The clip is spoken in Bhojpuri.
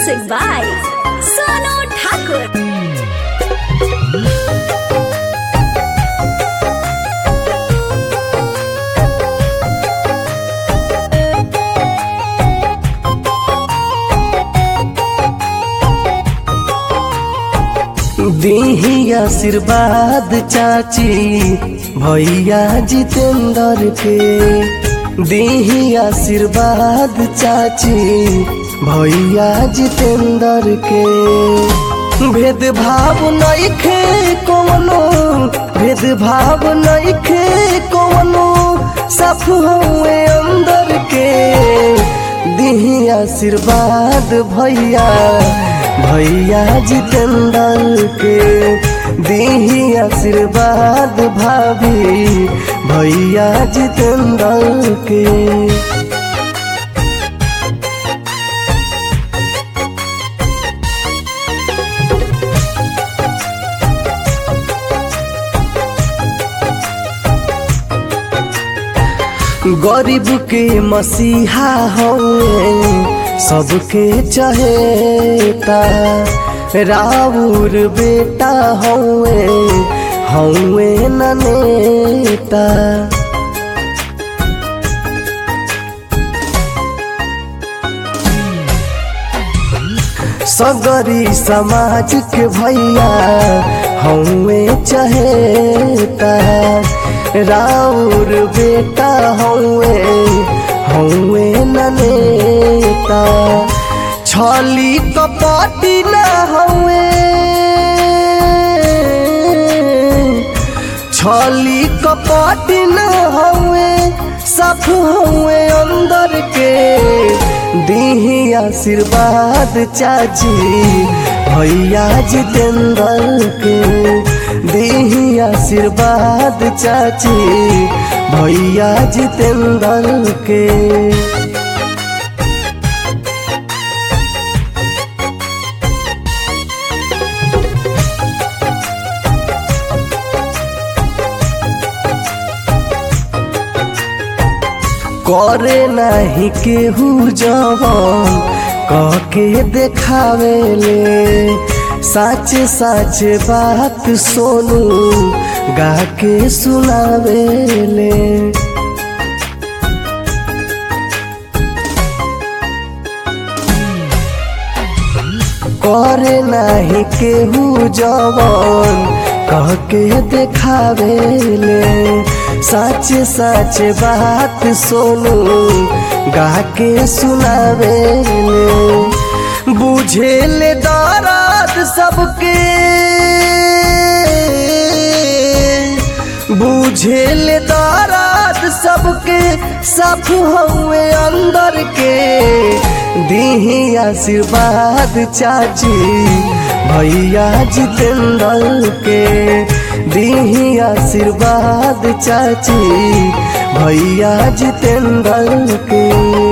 Music by Sonu Thakur. दीही आशीर्वाद चाची भैया जितेंद्र के दीही आशीर्वाद चाची भैया जितेंद्र के भेदभाव नइखे कोनो भेदभाव नइखे कोनो सब हुए अंदर के दीही आशीर्वाद भैया भैया जितेंद्र के दीही आशीर्वाद भाभी भैया जितेंद्र के गरीब के मसीहा हवे सबके चहेता राउर बेटा हवे हवे न नेता सगरी समाज के भैया हमें चहेता राउर बेटा हवे हवे ननेता छली कपटी न हवे छली कपटी न हवे सब हवे अंदर के दीही आशीर्वाद चाची भैया जितेंद्र के दीही आशीर्वाद चाची भैया जितेंद्र के करे नाही केहू जवन कह के देखावेले सच सच बात सोनू गा के सुनावेले करे नाही केहू जवन कह के देखावेले सच सच बात सोनू गा के सुनावेले बुझेले दर्द सबके बुझेले दर्द सबके सब हुए अंदर के दीही आशीर्वाद चाची भैया जितेंद्र के दीही आशीर्वाद चाची भैया जितेंद्र के